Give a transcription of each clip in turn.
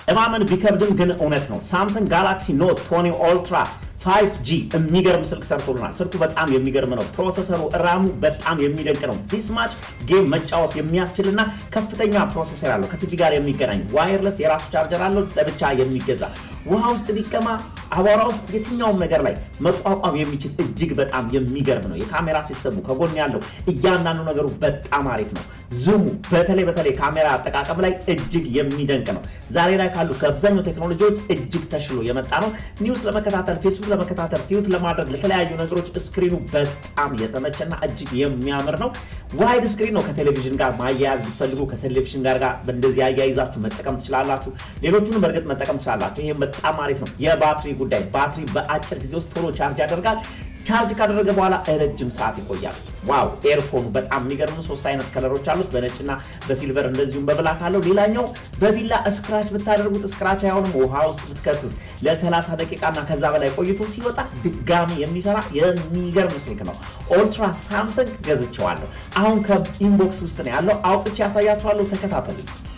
እማመን ቢከብድም ግን እውነት ነው። ሳምሰንግ ጋላክሲ ኖት 20 ኦልትራ 5G የሚገርም ስልክ ሰርቶልናል። ስልኩ በጣም የሚገርም ነው። ፕሮሰሰሩ ራሙ በጣም የሚደንቅ ነው። ዲስማች ጌም መጫወት የሚያስችልና ከፍተኛ ፕሮሰሰር ያለው ከቲቪ ጋር የሚገናኝ ዋይርለስ የራሱ ቻርጀር አለው ለብቻ የሚገዛ ውሃ ውስጥ ቢቀማ አቧራ ውስጥ የትኛውም ነገር ላይ መቋቋም የሚችል እጅግ በጣም የሚገርም ነው። የካሜራ ሲስተሙ ከጎን ያለው እያንዳንዱ ነገሩ በጣም አሪፍ ነው። ዙሙ በተለይ በተለይ ካሜራ አጠቃቀም ላይ እጅግ የሚደንቅ ነው። ዛሬ ላይ ካሉ ከአብዛኛው ቴክኖሎጂዎች እጅግ ተሽሎ የመጣ ነው። ኒውስ ለመከታተል፣ ፌስቡክ ለመከታተል፣ ቲዩት ለማድረግ ለተለያዩ ነገሮች ስክሪኑ በጣም የተመቸና እጅግ የሚያምር ነው። ዋይድ ስክሪን ነው። ከቴሌቪዥን ጋር ማያያዝ ብትፈልጉ ከቴሌቪዥን ጋር ጋር እንደዚህ አያይዛችሁ መጠቀም ትችላላችሁ። ሌሎቹንም በእርግጥ መጠቀም ትችላላችሁ። ይሄ በጣም አሪፍ ነው። የባትሪ ጉዳይ ባትሪ በአጭር ጊዜ ውስጥ ቶሎ ቻርጅ ያደርጋል። ቻርጅ ካደረገ በኋላ ረጅም ሰዓት ይቆያል። ዋው ኤርፎኑ በጣም የሚገርም ሶስት አይነት ከለሮች አሉት፣ በነጭና በሲልቨር እንደዚሁም በብላክ አለው። ሌላኛው በቢላ እስክራች ብታደርጉት እስክራች አይሆንም። ውሃ ውስጥ ብትከቱት ለ30 ደቂቃና ከዛ በላይ ቆይቶ ሲወጣ ድጋሚ የሚሰራ የሚገርም ስልክ ነው። ኦልትራ ሳምሰንግ ገዝቼዋለሁ። አሁን ከኢንቦክስ ውስጥ ነው ያለው። አውጥቼ ያሳያችኋለሁ። ተከታተሉ።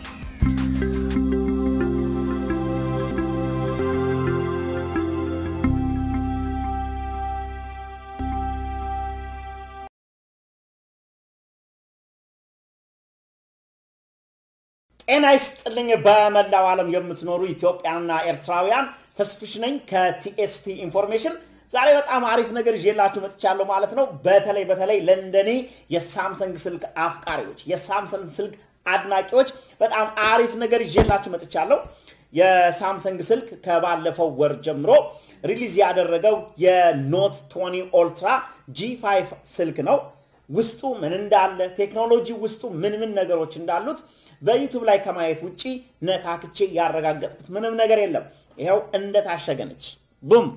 ጤና ይስጥልኝ። በመላው ዓለም የምትኖሩ ኢትዮጵያና ኤርትራውያን ተስፍሽ ነኝ ከቲኤስቲ ኢንፎርሜሽን። ዛሬ በጣም አሪፍ ነገር ይዤላችሁ መጥቻለሁ ማለት ነው። በተለይ በተለይ ለንደኔ የሳምሰንግ ስልክ አፍቃሪዎች፣ የሳምሰንግ ስልክ አድናቂዎች በጣም አሪፍ ነገር ይዤላችሁ መጥቻለሁ። የሳምሰንግ ስልክ ከባለፈው ወር ጀምሮ ሪሊዝ ያደረገው የኖት 20 ኦልትራ ጂ5 ስልክ ነው። ውስጡ ምን እንዳለ ቴክኖሎጂ ውስጡ ምን ምን ነገሮች እንዳሉት በዩቱብ ላይ ከማየት ውጪ ነካክቼ ያረጋገጥኩት ምንም ነገር የለም። ይኸው እንደታሸገ ነች። ቡም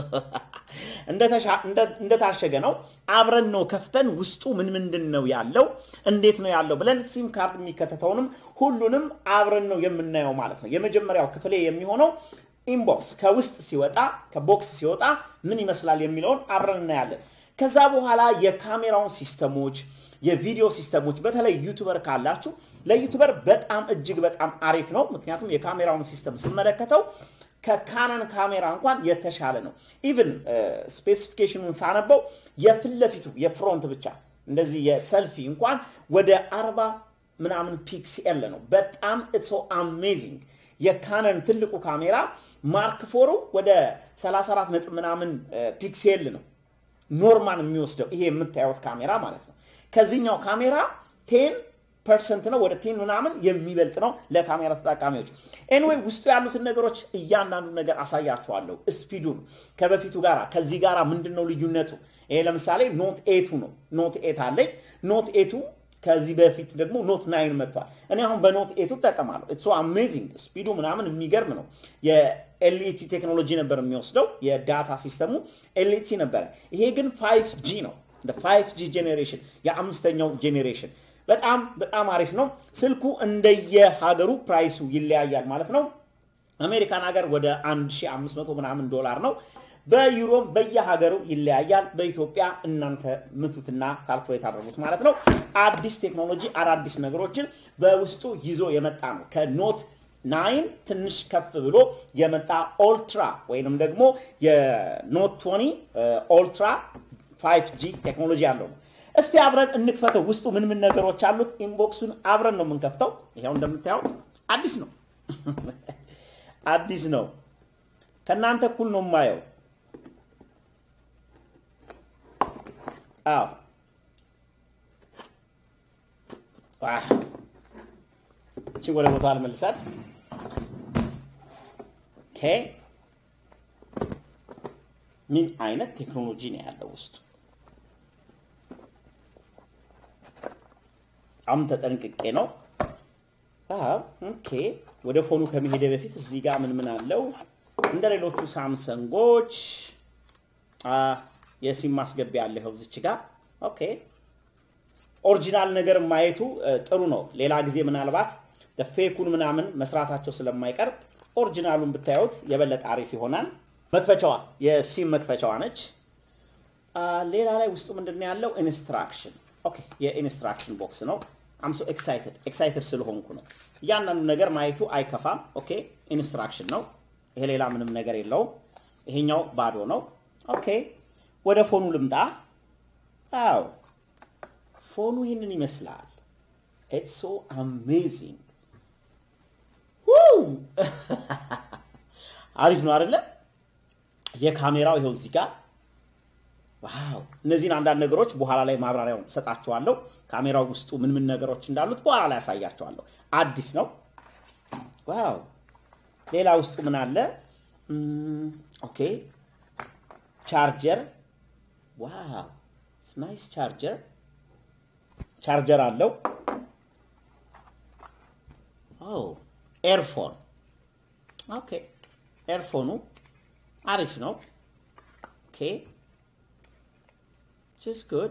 እንደታሸገ ነው። አብረን ነው ከፍተን ውስጡ ምን ምንድን ነው ያለው እንዴት ነው ያለው ብለን ሲም ካርድ የሚከተተውንም ሁሉንም አብረን ነው የምናየው ማለት ነው። የመጀመሪያው ክፍሌ የሚሆነው ኢንቦክስ ከውስጥ ሲወጣ ከቦክስ ሲወጣ ምን ይመስላል የሚለውን አብረን እናያለን። ከዛ በኋላ የካሜራውን ሲስተሞች የቪዲዮ ሲስተሞች በተለይ ዩቱበር ካላችሁ ለዩቱበር በጣም እጅግ በጣም አሪፍ ነው። ምክንያቱም የካሜራውን ሲስተም ስመለከተው ከካነን ካሜራ እንኳን የተሻለ ነው። ኢቭን ስፔሲፊኬሽኑን ሳነበው የፊት ለፊቱ የፍሮንት ብቻ እንደዚህ የሰልፊ እንኳን ወደ አርባ ምናምን ፒክሲኤል ነው። በጣም ኢትስ አሜዚንግ። የካነን ትልቁ ካሜራ ማርክ ፎሩ ወደ 34 ነጥብ ምናምን ፒክሴል ነው ኖርማል የሚወስደው ይሄ የምታዩት ካሜራ ማለት ነው። ከዚህኛው ካሜራ ቴን ፐርሰንት ነው ወደ ቴን ምናምን የሚበልጥ ነው ለካሜራ ተጠቃሚዎች። ኤንዌይ ውስጡ ያሉትን ነገሮች እያንዳንዱ ነገር አሳያችኋለሁ። ስፒዱን ከበፊቱ ጋር ከዚህ ጋር ምንድን ነው ልዩነቱ? ይሄ ለምሳሌ ኖት ኤቱ ነው። ኖት ኤት አለኝ። ኖት ኤቱ ከዚህ በፊት ደግሞ ኖት ናይን መጥቷል። እኔ አሁን በኖት ኤቱ እጠቀማለሁ። ኢትስ አሜዚንግ ስፒዱ ምናምን የሚገርም ነው። የኤልኢቲ ቴክኖሎጂ ነበር የሚወስደው የዳታ ሲስተሙ ኤልኢቲ ነበረ። ይሄ ግን ፋይቭ ጂ ነው። ፋይቭ ጂ ጄኔሬሽን የአምስተኛው ጄኔሬሽን በጣም በጣም አሪፍ ነው። ስልኩ እንደየሀገሩ ፕራይሱ ይለያያል ማለት ነው። አሜሪካን ሀገር ወደ 1500 ምናምን ዶላር ነው። በዩሮም በየሀገሩ ይለያያል። በኢትዮጵያ እናንተ ምቱትና ካልኩሌት አድርጉት ማለት ነው። አዲስ ቴክኖሎጂ አዳዲስ ነገሮችን በውስጡ ይዞ የመጣ ነው። ከኖት ናይን ትንሽ ከፍ ብሎ የመጣ ኦልትራ ወይንም ደግሞ የኖት ቶኒ ኦልትራ 5G ቴክኖሎጂ ያለው ነው። እስቲ አብረን እንክፈተው። ውስጡ ምን ምን ነገሮች አሉት? ኢንቦክሱን አብረን ነው የምንከፍተው። ይኸው እንደምታየው አዲስ ነው፣ አዲስ ነው። ከእናንተ እኩል ነው የማየው። አዎ እቺ ወደ ቦታ አልመልሳት። ኦኬ ምን አይነት ቴክኖሎጂ ነው ያለው ውስጡ? በጣም ተጠንቅቄ ነው። ኦኬ ወደ ፎኑ ከመሄደ በፊት እዚህ ጋር ምን ምን አለው? እንደ ሌሎቹ ሳምሰንጎች የሲም ማስገቢያ አለ ይኸው እዚች ጋር። ኦኬ ኦሪጂናል ነገር ማየቱ ጥሩ ነው። ሌላ ጊዜ ምናልባት ፌኩን ምናምን መስራታቸው ስለማይቀር ኦሪጂናሉን ብታዩት የበለጠ አሪፍ ይሆናል። መክፈቻዋ የሲም መክፈቻዋ ነች። ሌላ ላይ ውስጡ ምንድን ነው ያለው? ኢንስትራክሽን ኦኬ፣ የኢንስትራክሽን ቦክስ ነው። አም ሶ ኤክሳይትድ ኤክሳይትድ ስለሆንኩ ነው። እያንዳንዱ ነገር ማየቱ አይከፋም። ኦኬ ኢንስትራክሽን ነው ይሄ፣ ሌላ ምንም ነገር የለውም። ይሄኛው ባዶ ነው። ኦኬ ወደ ፎኑ ልምጣ። አው ፎኑ ይህንን ይመስላል። ኢትስ ሶ አሜዚንግ አሪፍ ነው አይደለ? የካሜራው ይኸው እዚህ ጋር ዋው! እነዚህን አንዳንድ ነገሮች በኋላ ላይ ማብራሪያውን ሰጣችኋለሁ። ካሜራው ውስጡ ምን ምን ነገሮች እንዳሉት በኋላ ላይ ያሳያችኋለሁ። አዲስ ነው። ዋው! ሌላ ውስጡ ምን አለ? ኦኬ ቻርጀር። ዋው! ናይስ ቻርጀር ቻርጀር አለው። ኦ ኤርፎን ኦኬ ኤርፎኑ አሪፍ ነው። ኦኬ ጅስ ጉድ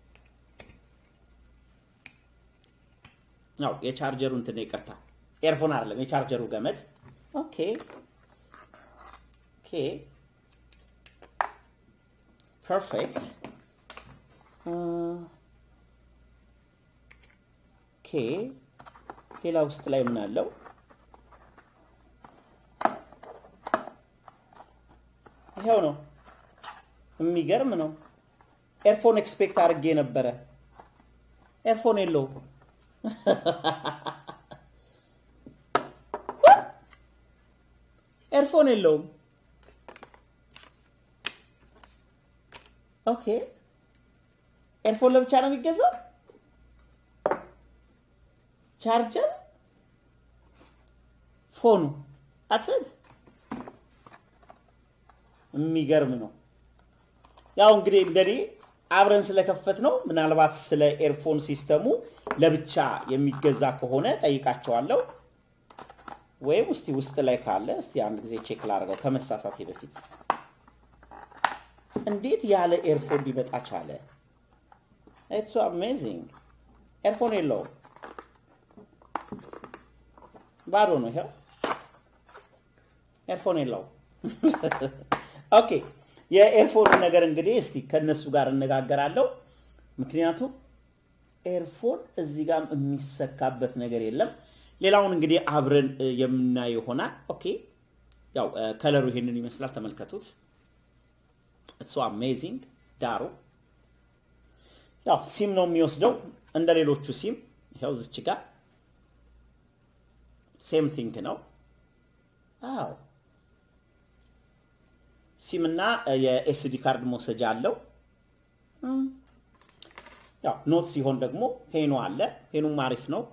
ነው። የቻርጀሩ እንትን ይቅርታ፣ ኤርፎን አይደለም የቻርጀሩ ገመድ። ኦኬ ኦኬ ፐርፌክት ኦኬ ሌላ ውስጥ ላይ ምን አለው? ይኸው ነው። የሚገርም ነው። ኤርፎን ኤክስፔክት አድርጌ ነበረ። ኤርፎን የለውም። ኤርፎን የለውም። ኦኬ ኤርፎን ለብቻ ነው የሚገዛው። ቻርጀር፣ ፎኑ አትሰት የሚገርም ነው። ያው እንግዲህ እንደኔ አብረን ስለከፈት ነው። ምናልባት ስለ ኤርፎን ሲስተሙ ለብቻ የሚገዛ ከሆነ ጠይቃቸዋለሁ። ወይም እስቲ ውስጥ ላይ ካለ እስቲ አንድ ጊዜ ቼክ ላድርገው ከመሳሳቴ በፊት። እንዴት ያለ ኤርፎን ሊመጣ ቻለ? ኢትስ አሜዚንግ። ኤርፎን የለውም፣ ባዶ ነው። ይኸው ኤርፎን የለውም። ኦኬ የኤርፎን ነገር እንግዲህ እስቲ ከነሱ ጋር እነጋገራለሁ። ምክንያቱም ኤርፎን እዚህ ጋር የሚሰካበት ነገር የለም። ሌላውን እንግዲህ አብረን የምናየው ይሆናል። ኦኬ ያው ከለሩ ይሄንን ይመስላል። ተመልከቱት። ኢትስ አሜዚንግ። ዳሩ ያው ሲም ነው የሚወስደው እንደ ሌሎቹ ሲም። ይኸው ዝች ጋር ሴም ቲንክ ነው። አዎ ሲም እና የኤስዲ ካርድ መውሰጃ አለው። ያው ኖት ሲሆን ደግሞ ፔኑ አለ። ፔኑም አሪፍ ነው።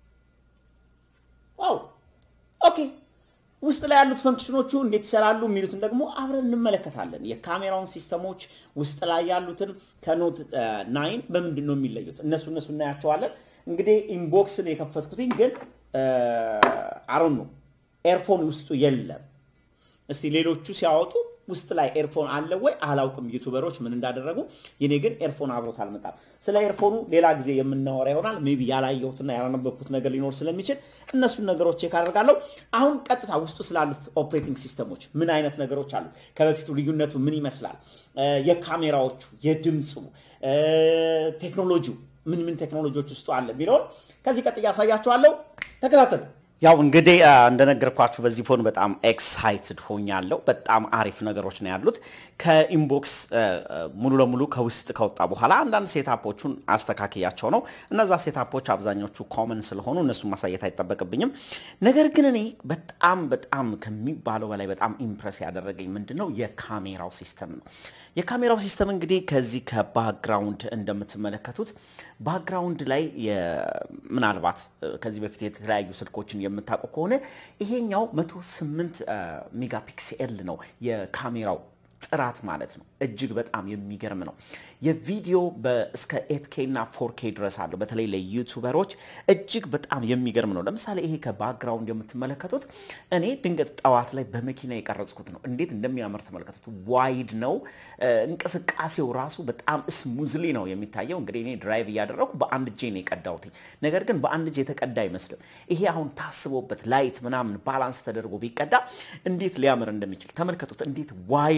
ዋው ኦኬ። ውስጥ ላይ ያሉት ፈንክሽኖቹ እንዴት ይሰራሉ የሚሉትን ደግሞ አብረን እንመለከታለን። የካሜራውን ሲስተሞች ውስጥ ላይ ያሉትን ከኖት ናይን በምንድን ነው የሚለዩት? እነሱ እነሱ እናያቸዋለን። እንግዲህ ኢንቦክስን የከፈትኩትኝ ግን አሮን ነው ኤርፎን ውስጡ የለም። እስቲ ሌሎቹ ሲያወጡ ውስጥ ላይ ኤርፎን አለ ወይ አላውቅም፣ ዩቱበሮች ምን እንዳደረጉ። የኔ ግን ኤርፎን አብሮት አልመጣም። ስለ ኤርፎኑ ሌላ ጊዜ የምናወራ ይሆናል። ሜይ ቢ ያላየሁትና ያላነበብኩት ነገር ሊኖር ስለሚችል እነሱን ነገሮች ቼክ አደርጋለሁ። አሁን ቀጥታ ውስጡ ስላሉት ኦፕሬቲንግ ሲስተሞች ምን አይነት ነገሮች አሉ፣ ከበፊቱ ልዩነቱ ምን ይመስላል፣ የካሜራዎቹ፣ የድምፁ ቴክኖሎጂው ምን ምን ቴክኖሎጂዎች ውስጡ አለ የሚለውን ከዚህ ቀጥያ ያሳያችኋለሁ። ተከታተሉ። ያው እንግዲህ እንደነገርኳችሁ በዚህ ፎን በጣም ኤክሳይትድ ሆኛለሁ። በጣም አሪፍ ነገሮች ነው ያሉት። ከኢንቦክስ ሙሉ ለሙሉ ከውስጥ ከወጣ በኋላ አንዳንድ ሴታፖቹን አስተካክያቸው ነው። እነዛ ሴታፖች አብዛኞቹ ኮመን ስለሆኑ እነሱን ማሳየት አይጠበቅብኝም። ነገር ግን እኔ በጣም በጣም ከሚባለው በላይ በጣም ኢምፕረስ ያደረገኝ ምንድን ነው የካሜራው ሲስተም ነው። የካሜራው ሲስተም እንግዲህ ከዚህ ከባክግራውንድ እንደምትመለከቱት ባክግራውንድ ላይ ምናልባት ከዚህ በፊት የተለያዩ ስልኮችን የምታውቁ ከሆነ ይሄኛው 108 ሜጋፒክሴል ነው የካሜራው ጥራት ማለት ነው። እጅግ በጣም የሚገርም ነው። የቪዲዮ እስከ ኤትኬ እና ፎርኬ ድረስ አለው። በተለይ ለዩቱበሮች እጅግ በጣም የሚገርም ነው። ለምሳሌ ይሄ ከባክግራውንድ የምትመለከቱት እኔ ድንገት ጠዋት ላይ በመኪና የቀረጽኩት ነው። እንዴት እንደሚያምር ተመልከቱት። ዋይድ ነው። እንቅስቃሴው ራሱ በጣም ስሙዝሊ ነው የሚታየው። እንግዲህ እኔ ድራይቭ እያደረኩ በአንድ እጄ ነው የቀዳሁት። ነገር ግን በአንድ እጄ የተቀዳ አይመስልም። ይሄ አሁን ታስቦበት ላይት ምናምን ባላንስ ተደርጎ ቢቀዳ እንዴት ሊያምር እንደሚችል ተመልከቱት። እንዴት ዋይድ እንደሆነ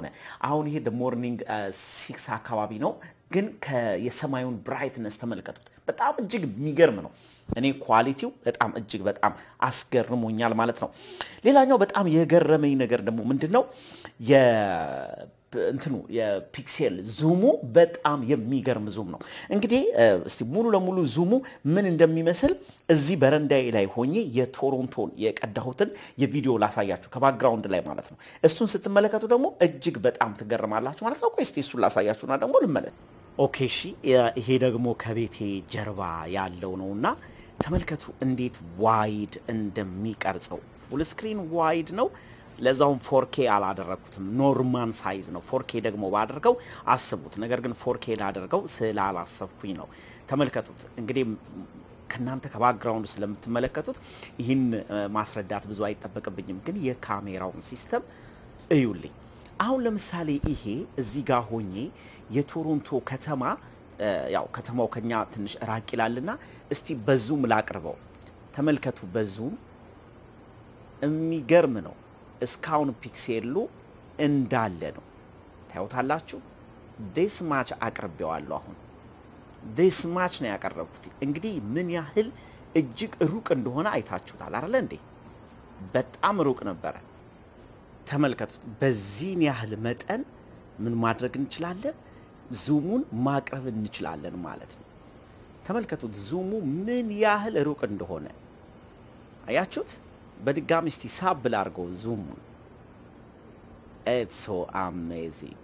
እንደሆነ አሁን ይሄ ሞርኒንግ ሲክስ አካባቢ ነው፣ ግን የሰማዩን ብራይትነስ ተመልከቱት። በጣም እጅግ የሚገርም ነው። እኔ ኳሊቲው በጣም እጅግ በጣም አስገርሞኛል ማለት ነው። ሌላኛው በጣም የገረመኝ ነገር ደግሞ ምንድን ነው እንትኑ የፒክሴል ዙሙ በጣም የሚገርም ዙም ነው። እንግዲህ እስቲ ሙሉ ለሙሉ ዙሙ ምን እንደሚመስል እዚህ በረንዳዬ ላይ ሆኜ የቶሮንቶን የቀዳሁትን የቪዲዮ ላሳያችሁ ከባክግራውንድ ላይ ማለት ነው። እሱን ስትመለከቱ ደግሞ እጅግ በጣም ትገርማላችሁ ማለት ነው። ቆይ እስቲ እሱን ላሳያችሁና ደግሞ ልመለስ። ኦኬ እሺ፣ ይሄ ደግሞ ከቤቴ ጀርባ ያለው ነውና ተመልከቱ እንዴት ዋይድ እንደሚቀርጸው ፉል ስክሪን ዋይድ ነው። ለዛውም ፎርኬ አላደረግኩትም፣ ኖርማን ሳይዝ ነው። ፎርኬ ደግሞ ባደርገው አስቡት። ነገር ግን ፎርኬ ላደርገው ስላላሰብኩኝ ነው። ተመልከቱት እንግዲህ ከእናንተ ከባክግራውንድ ስለምትመለከቱት ይህን ማስረዳት ብዙ አይጠበቅብኝም፣ ግን የካሜራውን ሲስተም እዩልኝ። አሁን ለምሳሌ ይሄ እዚህ ጋር ሆኜ የቶሮንቶ ከተማ ያው ከተማው ከኛ ትንሽ ራቅ ይላልና እስቲ በዙም ላቅርበው። ተመልከቱ፣ በዙም የሚገርም ነው። እስካሁን ፒክሴሉ እንዳለ ነው። ታዩታላችሁ። ዴስ ማች አቅርቤዋለሁ። አሁን ዴስ ማች ነው ያቀረብኩት። እንግዲህ ምን ያህል እጅግ ሩቅ እንደሆነ አይታችሁታል አይደለ እንዴ? በጣም ሩቅ ነበረ። ተመልከቱት። በዚህን ያህል መጠን ምን ማድረግ እንችላለን? ዙሙን ማቅረብ እንችላለን ማለት ነው። ተመልከቱት ዙሙ ምን ያህል ሩቅ እንደሆነ አያችሁት? በድጋሚ እስቲ ሳብ ላድርገው ዙሙን። ኢትስ ሶ አሜዚንግ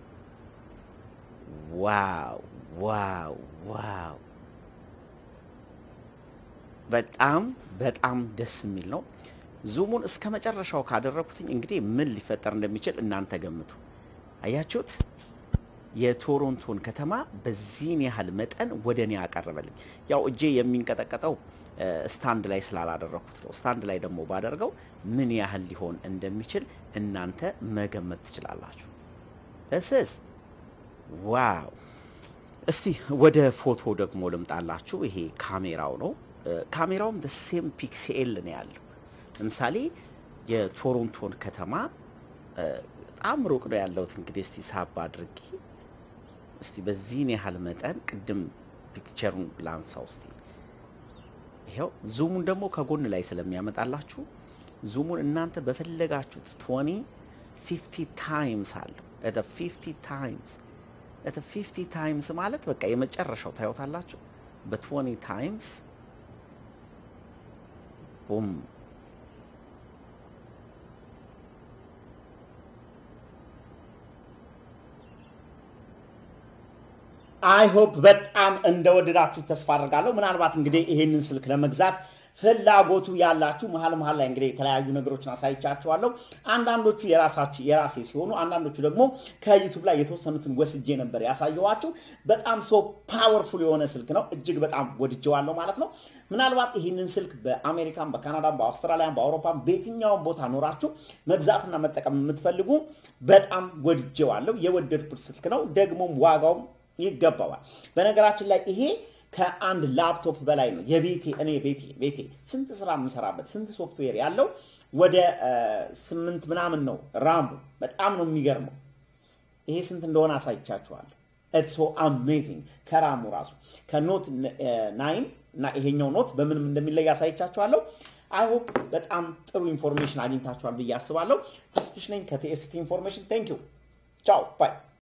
ዋው ዋው ዋው! በጣም በጣም ደስ የሚል ነው። ዙሙን እስከ መጨረሻው ካደረኩትኝ እንግዲህ ምን ሊፈጠር እንደሚችል እናንተ ገምቱ። አያችሁት? የቶሮንቶን ከተማ በዚህን ያህል መጠን ወደ እኔ ያቀረበልኝ። ያው እጄ የሚንቀጠቀጠው ስታንድ ላይ ስላላደረኩት ነው። ስታንድ ላይ ደግሞ ባደርገው ምን ያህል ሊሆን እንደሚችል እናንተ መገመት ትችላላችሁ። እስስ ዋው! እስቲ ወደ ፎቶ ደግሞ ልምጣላችሁ። ይሄ ካሜራው ነው። ካሜራውም ሴም ፒክሴል ነው ያለው። ለምሳሌ የቶሮንቶን ከተማ በጣም ሩቅ ነው ያለሁት። እንግዲህ እስቲ ሳብ አድርጌ እስቲ በዚህን ያህል መጠን ቅድም ፒክቸሩን ላንሳው እስቲ ይኸው ዙሙን ደግሞ ከጎን ላይ ስለሚያመጣላችሁ ዙሙን እናንተ በፈለጋችሁት ቶኒ ፊፍቲ ታይምስ አለው እተ ፊፍቲ ታይምስ እተ ፊፍቲ ታይምስ ማለት በቃ የመጨረሻው ታዩታላችሁ። በቶኒ ታይምስ ቡም አይ ሆፕ በጣም እንደወደዳችሁ ተስፋ አድርጋለሁ። ምናልባት እንግዲህ ይሄንን ስልክ ለመግዛት ፍላጎቱ ያላችሁ መሀል መሀል ላይ እንግዲህ የተለያዩ ነገሮችን አሳይቻችኋለሁ። አንዳንዶቹ የራሳችሁ የራሴ ሲሆኑ፣ አንዳንዶቹ ደግሞ ከዩቱብ ላይ የተወሰኑትን ወስጄ ነበር ያሳየኋችሁ። በጣም ሶ ፓወርፉል የሆነ ስልክ ነው። እጅግ በጣም ወድጀዋለሁ ማለት ነው። ምናልባት ይህንን ስልክ በአሜሪካን፣ በካናዳም፣ በአውስትራሊያን፣ በአውሮፓም በየትኛውም ቦታ ኖራችሁ መግዛትና መጠቀም የምትፈልጉ በጣም ወድጀዋለሁ። የወደድኩት ስልክ ነው። ደግሞም ዋጋውም ይገባዋል። በነገራችን ላይ ይሄ ከአንድ ላፕቶፕ በላይ ነው። የቤቴ እኔ ቤቴ ቤቴ ስንት ስራ የምሰራበት ስንት ሶፍትዌር ያለው ወደ ስምንት ምናምን ነው ራሙ። በጣም ነው የሚገርመው። ይሄ ስንት እንደሆነ አሳይቻችኋለሁ። ኢትስ ሶ አሜዚንግ ከራሙ ራሱ ከኖት ናይን እና ይሄኛው ኖት በምንም እንደሚለይ አሳይቻችኋለሁ። አይ ሆፕ በጣም ጥሩ ኢንፎርሜሽን አግኝታችኋል ብዬ አስባለሁ። ተስፍሽ ነኝ ከቲኤስቲ ኢንፎርሜሽን። ቴንክ ዩ ቻው ባይ